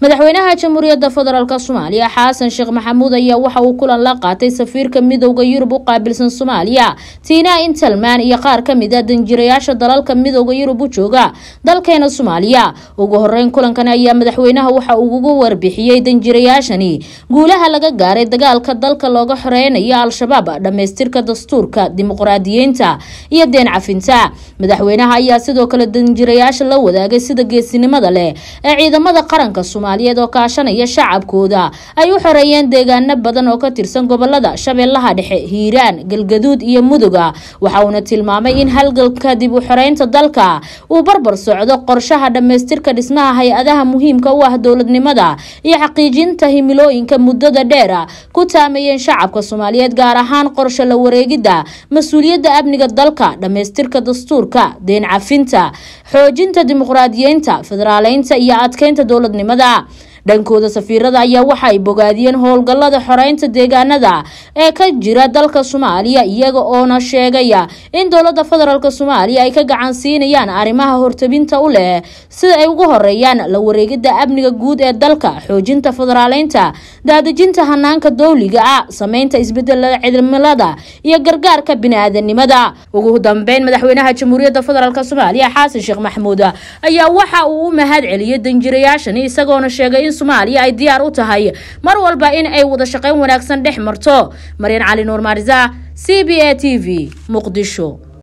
madaxweynaha jamhuuriyadda federaalk soomaaliya xasan sheekh maxamuud ayaa waxa uu kulan la qaatay safiirka midooda yurub u qaabilsan soomaaliya tiina intelman iyo qaar kamid a danjirayaasha dalalka midooda yurub u jooga dalkeena soomaaliya ugu horeyn kulankan ayaa madaxweynaha waxa uu ugu warbixiyey danjirayaashani guulaha laga gaaray dagaalka dalka looga xoreynayo al-shabaab dhamaystirka dastuurka dimuqraadiyiinta iyo deen cafinta madaxweynaha ayaa sidoo kale danjirayaasha la wadaagay sida geesinimada leh ee ciidamada qaranka soomaaliyeed oo kaashanaya shacabkooda ay u xoreeyeen deegaano badan oo ka tirsan gobolada shabeellaha dhexe hiiraan galgaduud iyo muduga waxa uuna tilmaamay in halgalka dib u xoreynta dalka uu barbar socdo qorshaha dhamaystirka dhismaha hay-adaha muhiimka u ah dowladnimada iyo xaqiijinta himilooyinka muddada dheera ku taameeyeen shacabka soomaaliyeed gaar ahaan qorsho la wareegidda mas-uuliyadda amniga dalka dhamaystirka dastuurka deen cafinta xoojinta dimuqraadiyiinta federaaleynta iyo adkeynta dowladnimada dhankooda safiirada ayaa waxa ay bogaadiyeen howlgalada xoreynta deegaanada ee ka jira dalka soomaaliya iyaga oona sheegaya in dowlada federaalk soomaaliya ay ka gacan siinayaan arrimaha hortabinta u leh sida ay ugu horeeyaan la wareegida amniga guud ee dalka xoojinta federaaleynta daadejinta hanaanka dowliga ah sameynta isbedelada cimilada iyo gargaarka bini-aadanimada ugu dambeyn madaxweynaha jamhuuriyadda federaalk soomaaliya xasan sheekh maxamuud ayaa waxa uu u mahad celiyey danjirayaashani isagoona sheegay in soomaaliya ay diyaar u tahay mar walba in ay wada shaqeyn wanaagsan dhex marto maryan cali nuur maarisa c b a t v muqdisho